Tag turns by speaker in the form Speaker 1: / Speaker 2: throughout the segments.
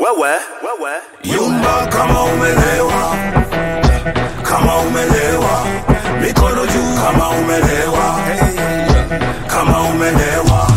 Speaker 1: wewe wewe
Speaker 2: Yumba kama umelewa, kama umelewa, mikono juu kama umelewa, kama umelewa.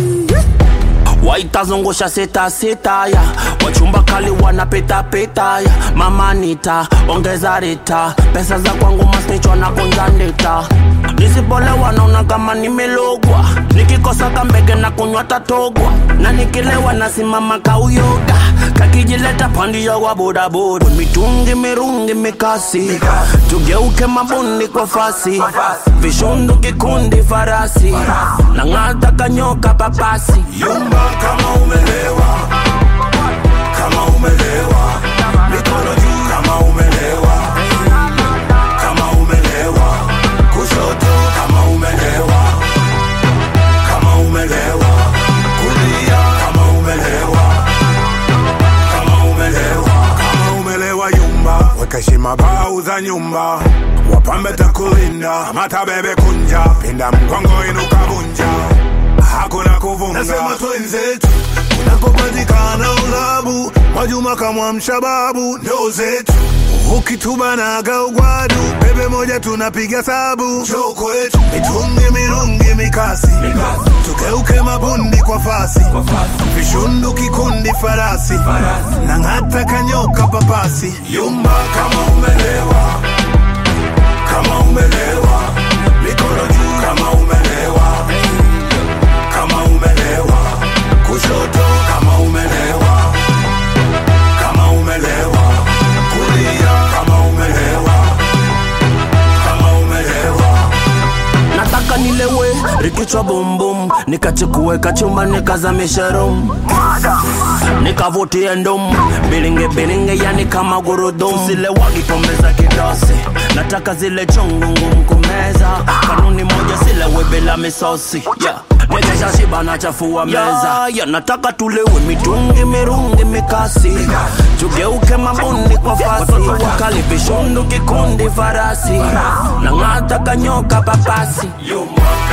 Speaker 1: waitazungusha sita sita ya wachumba kali wanapita pita ya mama nita ongeza rita pesa za kwangu masnichwa na kunja ndita nisipolewa naona kama nimelogwa nikikosa kambege na kunywa tatogwa na nikilewa nasimama kauyoga kakijileta pandia wa bodaboda mitungi mirungi mikasi tugeuke mabundi kwa fasi vishundu kikundi farasi na ng'ata kanyoka papasi
Speaker 2: Yumba kama umelewa, kama umelewa, mikono juu kama umelewa, kama umelewa, kushoto kama umelewa, kama umelewa, kulia kama umelewa, kama umelewa, kama umelewa yumba, weka heshima bau za nyumba, wapambe takulinda, mata bebe kunja, pinda mgongo inuka vunja hakuna kuvunga. Nasema twenzetu unakopatikana ulabu, Mwajuma kama mshababu ndo zetu ukitubanaga ugwadu, bebe moja tunapiga sabu, njoo kwetu mitungi mirungi mikasi, tugeuke mabundi kwa fasi, vishundu kikundi farasi, na ng'ata kanyoka papasi, yumba kama umelewa, kama umelewa, mikono juu kama umelewa kama umelewa, kushoto kama umelewa, kama umelewa, kulia kama umelewa, kama umelewa.
Speaker 1: nataka nilewe rikichwa bumbum nikachukue kachumba nikazamishe rum nikavutie ndum bilinge bilinge yani kama gurudum zile wagi pombe za kidosi nataka zile chungu ngumu kumeza kanuni moja silewe bila misosi yeah. Nikisha shiba nachafua meza yeah, nataka tulewe mitungi mirungi mikasi tugeuke mabundi kwa fasi wakali vishundu kikundi farasi na ng'ata kanyoka papasi
Speaker 2: Yumba